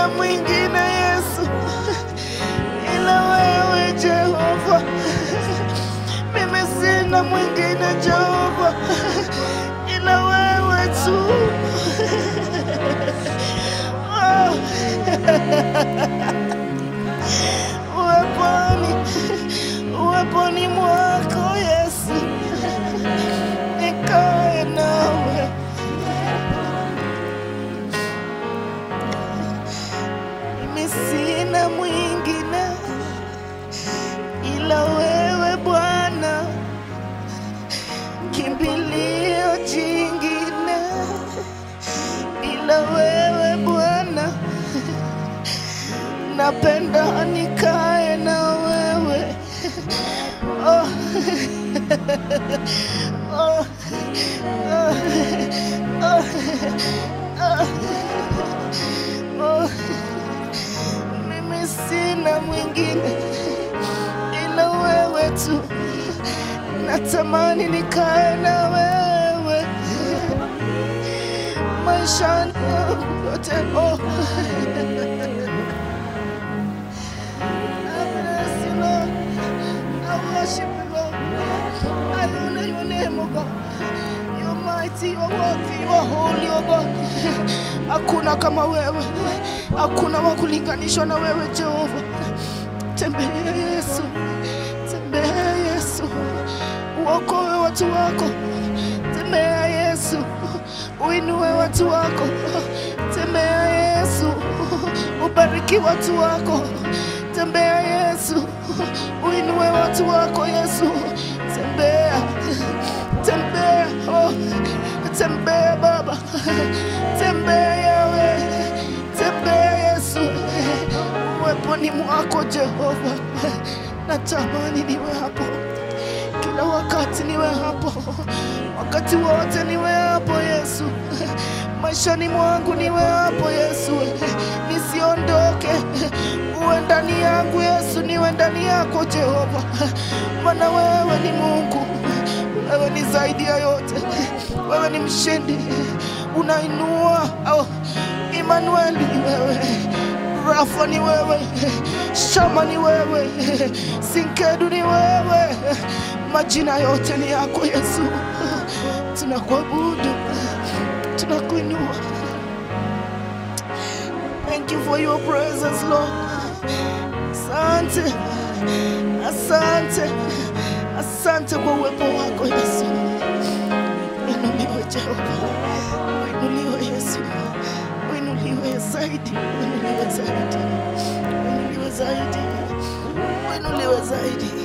sina mwingine Yesu ila wewe Jehova, mimi sina mwingine Jehova ila wewe tu. Oh. Uweponi, uweponi mwako Yesu, nikae nawe. Mimi sina mwingine ila wewe Bwana, kimbilio jingine ila wewe Bwana, napenda nikae na wewe oh. oh. oh. oh. oh. oh. Mimi sina mwingine ila wewe tu, natamani nikae na wewe maishani yangu yote. Oh. I bless you, Lord. I worship you, Lord. I honor your name, oh God. You're mighty, you're worthy, you're holy, oh God. Hakuna kama wewe, hakuna wa kulinganishwa na wewe Jehova. Tembea Yesu, tembea Yesu, uokoe watu wako. Tembea Yesu, uinue watu wako. Tembea Yesu, ubariki watu wako. Tembea Yesu, uinue watu wako Yesu. Tembea, tembea, oh, tembea Baba, tembea Yawe, tembea Yesu, uweponi mwako Jehova, natamani niwe hapo kila wakati, niwe hapo wakati wote, niwe hapo Yesu, maishani mwangu niwe hapo Yesu, nisiondoke, uwe ndani yangu Yesu, niwe ndani yako Jehova, maana wewe ni Mungu, wewe ni zaidi ya yote, wewe ni mshindi, unainua oh, Imanueli ni wewe Rafa ni wewe, Shama ni wewe, Sinkedu ni wewe, majina yote ni yako Yesu. Tunakuabudu, tunakuinua. Thank you for your presence Lord. Asante, asante, asante kwa uwepo wako Yesu. Inuliwe Jehova, inuliwe Yesu, inuliwe zaidi, inuliwe zaidi, inuliwe zaidi, inuliwe zaidi.